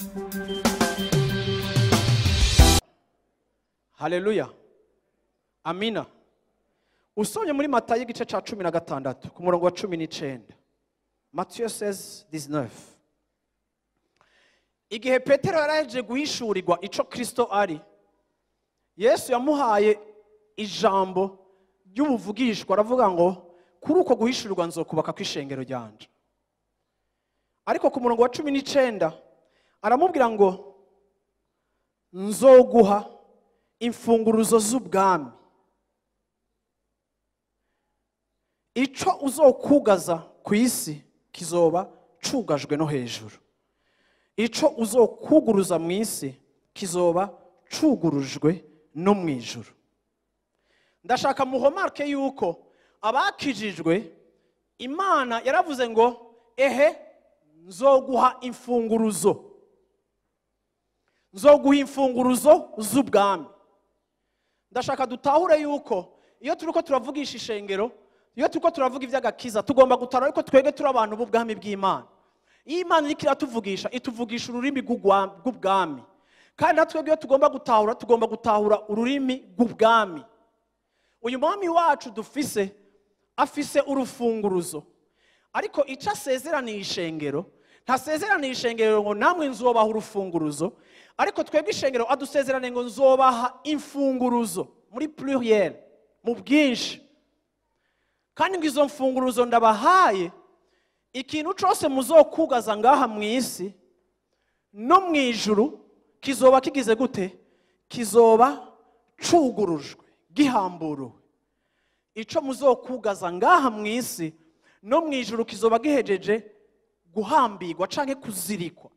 haleluya amina usomye muri matayo igice cya cumi na gatandatu ku murongo wa cumi n'icyenda matiyo sezi dizinefu igihe petero yari yaje guhishurirwa icyo kirisito ari yesu yamuhaye ijambo ry'ubuvugishwa aravuga ngo kuri uko guhishurirwa nzokubaka ku ishengero ryanje ariko ku murongo wa cumi n'icyenda aramubwira ngo nzoguha imfunguruzo z'ubwami icyo uzokugaza ku isi kizoba cugajwe no hejuru icyo uzokuguruza mu isi kizoba cugurujwe no mu ijuru ndashaka muhomarke yuko abakijijwe imana yaravuze ngo ehe nzoguha imfunguruzo nzoguha imfunguruzo z'ubwami ndashaka dutahure yuko iyo turi ko turavugisha ishengero iyo turi ko turavuga iby'agakiza tugomba gutara ariko twebwe turi abantu b'ubwami bw'imana iyo imana iriko iratuvugisha ituvugisha ururimi rw'ugwa- rw'ubwami kandi natwe iyo tugomba gutahura tugomba gutahura ururimi rw'ubwami uyu mwami wacu dufise afise urufunguruzo ariko icyo asezeraniye ishengero ntasezeraniye ishengero ngo namwe nzobaha urufunguruzo ariko twebwe ishengero adusezeraniye ngo nzobaha imfunguruzo muri pluriel mu bwinshi kandi ngo izo mfunguruzo ndabahaye ikintu cyose muzokugaza ngaha mu isi no mu ijuru kizoba kigize gute kizoba cugurujwe gihamburuwe icyo muzokugaza ngaha mu isi no mu ijuru kizoba gihejeje guhambirwa cyangwa kuzirikwa